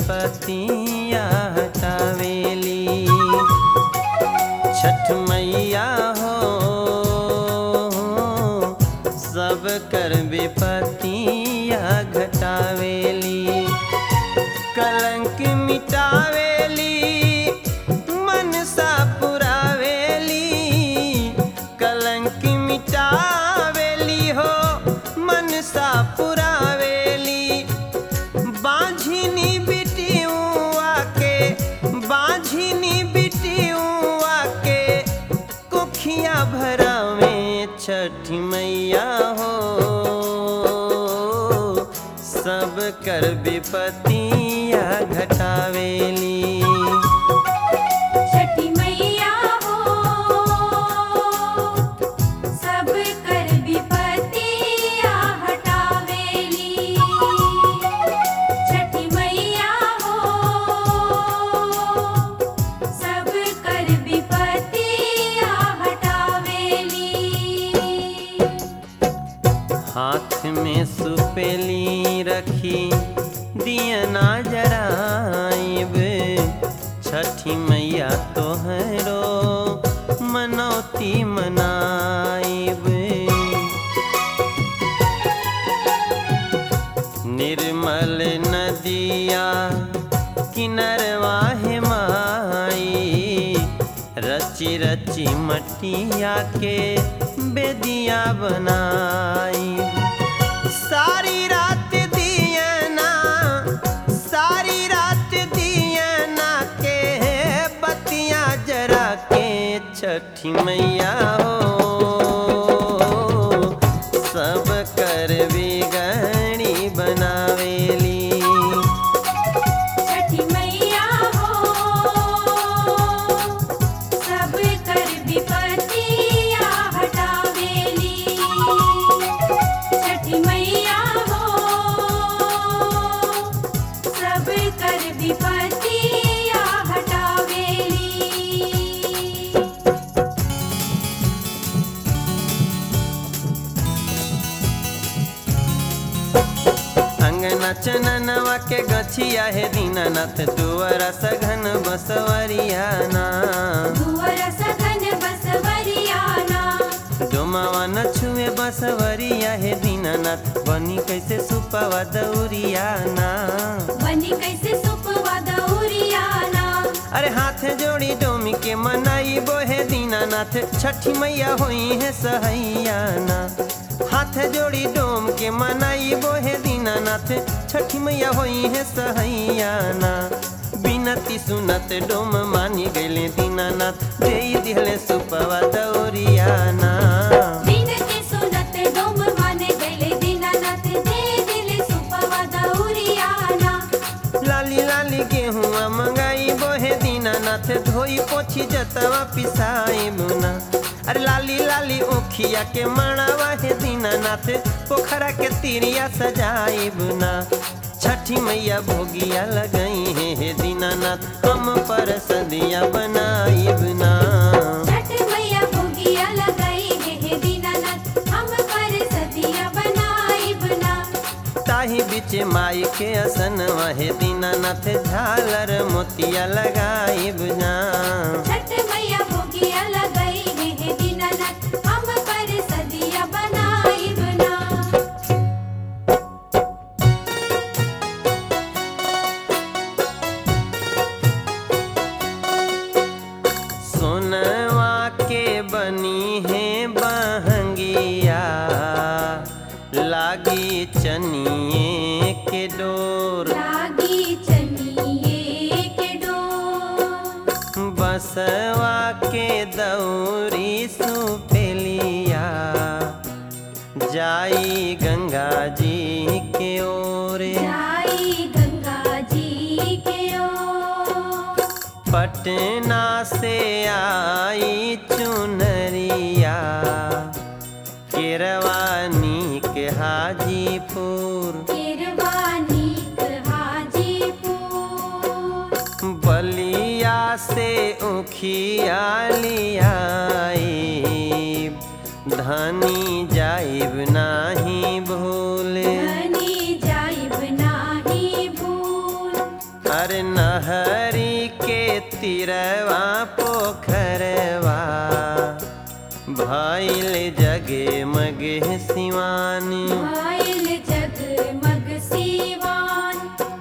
विपतिया हटावेली छठ मैया हो सब कर विपतिया घटावेली कलंक मिटावेली मनसा पुरावेली कलंक मिटावेली हो मनसा पुरावेली बाझिनी बिटियुआ के बाझिनी बिटियुआ के कुखिया भरावे छठी मैया हो सब कर विपतिया घटावेली छठी मैया हो सब कर विपतिया हटावेली छठी मैया हो सब कर विपतिया हटावेली हाथ में सुपेली रखी दियना जराइब छठी मैया तोहरो मनौती मनाइब निर्मल नदिया किनरवा है माई रची रची मटिया के बेदिया बनाई सारी रात दियना सारी रात दियना के बतियां जरा के छठी मैया हो सब कर बिगड़ी बनावेली छठी मैया हो सब कर विपतिया हटावेली छठी मैया हो सब कर विपतिया हटावेली अंगना चननवा के गछिया हे दीनानाथ दुआरा सघन बसवरियाना दुअर सघन बसवरियाना डोमावा न छुए बसवरिया हे दीनानाथ बनी कैसे सुपवा दौरियाना बनी कैसे सुपवा दौरियाना अरे हाथ जोड़ी डोमी के मनाई बोहे दीनानाथ छठी मैया होई है सहैयाना हाथ जोड़ी डोम के मनाई बोहे दीनानाथ छठी मैया होई है सहैयाना बिनती सुनत डोम मानी गईले दीनानाथ दे दिहले सुपवा दौरियाना बिनती सुनत डोम माने गले दीनानाथ दे दिल सुपवा दौरियाना लाली लाली गेहुआ मंगाई बोहे दीनानाथ धोई पोछी जतवा पिसाई बुना अरे लाली लाली ओखिया के मणावा हे दीनानाथ पोखरा के तीरिया सजाई बुना छठी मैया भोगिया लगई है हे दीनानाथ हम पर सदिया बनाई बुना छठ मैया भोगिया लगाई है हे दीनानाथ हम पर सदिया बनाई बना ताही बीच माई के असन वहे दीनानाथ झालर मोतिया लगाई बुना छठ मैया भोगिया लगाई है हे दीनानाथ हम पर सदिया बनाई बना सोनवा के बनी है बहंगिया लागी चनिए के डोर लागी चनिए के डोर बसवा के दौरी सुपेलिया जाई गंगा जी के ओर जाई गंगा जी के ओर पटना से आई चुनरिया केरवानी के हाजीपुर केरवानी हाजीपुर बलिया से उखिया लियाई धनी जाइब नाही भूले धनी जाइब नाही भूल तीरवा पोखरवा भइल जगे मगे सिवानी आयल जगमग सीवान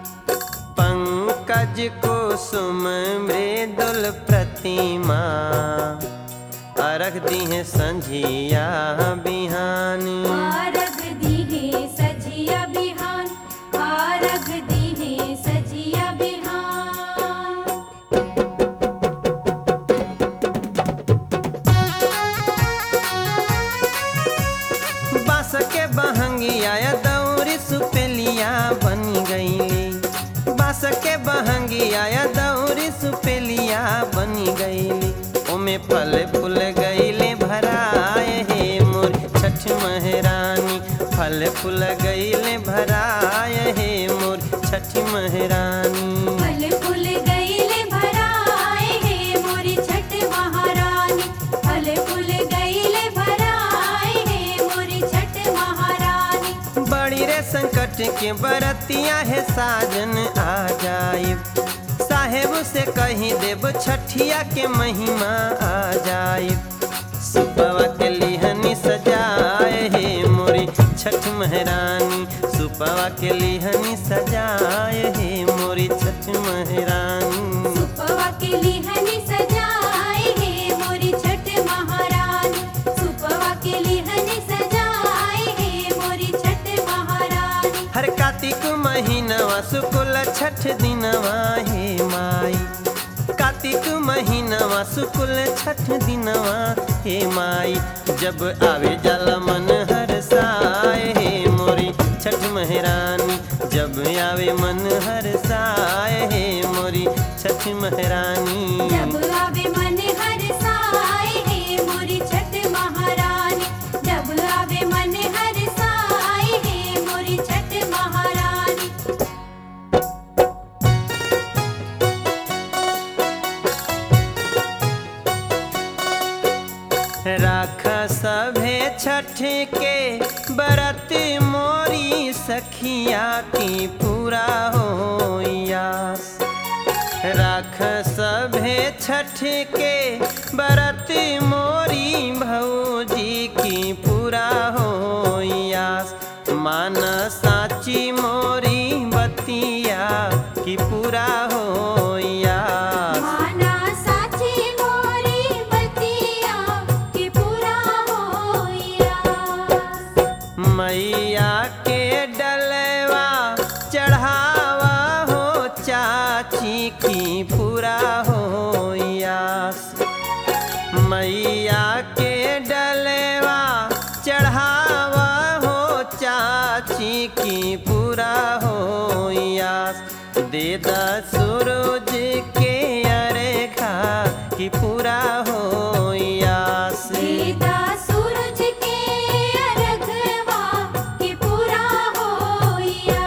पंकज कुसुम मृदुल प्रतिमा अरख दिहे संझिया बिहानी आरग दीहे सजिया बिहान आरग दीहे सजिया बिहान बास के बहंगिया दौरी सुपेलिया बन गईली बास के बहंगिया दौरी सुपेलिया बन गईली ओमे फल फूल गईले भराए हे मोर छठ महरानी फल फूल गईले भराए हे मोर छठ महरानी फल फूल गईले भराए हे मोरी छठ महारानी फल फूल गईले भराए हे मोरी छठ महारानी बड़ी रे संकट के बरतिया है साजन आ जाइब साहेब से कही देव छठिया के महिमा आ जाइब सुपवा के लिहनी सजाए हे मोरी छठ महरानी सुपवा के लिहनी सजाए हे मोरी छठ महरानी सुपवा के लिहनी सजाए हे मोरी छठ महारानी सुपवा के लिहनी सजाए हे मोरी छठ महारानी हर कार्तिक महीनवा शुक्ल छठ दिनवा हे माई कार्तिक महीनवा शुक्ल छठ दिनवा हे माई जब आवे जल मन हर साए हे मोरी छठ महरानी जब आवे मन हर साए हे मोरी छठ महरानी जब आवे मन हर साए हे मोरी छठ महारानी जब आवे मन हर साए हे मोरी छठ महारानी राख सभे छठ के बरत मोरी सखिया की पूरा हो यास राख सभे छठ के बरत मोरी भौजी की पूरा हो यास मान साची मोरी बतिया की पूरा हो यास माना साची मोरी बतिया कि पूरा होइया मैया के डलवा चढ़ावा हो चाची की पूरा हो यास मैया के डलवा चढ़ावा हो चाची की पूरा हो यास दे द सूरज के अरेखा की पूरा हो यास सीता सूरज के अर्घवा कि पूरा होइया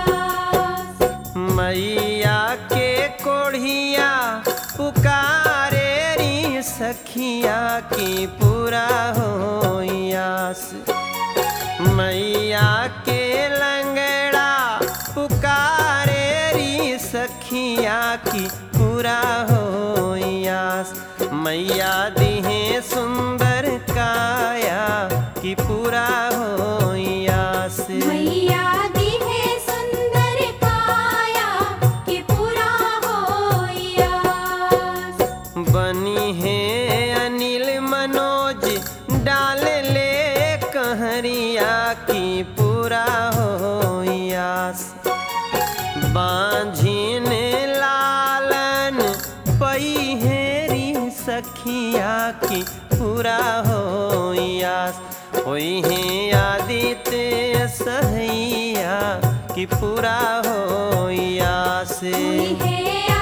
मैया के कोढ़िया पुकारे री सखिया की पूरा हो यास मैया के लंगड़ा पुकारे री सखिया की पूरा हो यास मैया दिहे सुंदर काया की पूरा हो यास मैया दी है सुंदर काया कि पूरा होइया बनी है अनिल मनोज डाल ले कहरिया की पूरा हो यास बांझिन लालन पई हेरी सखिया की पूरा हो यास होई है आदित्य सहैया की पूरा हो यास हुई है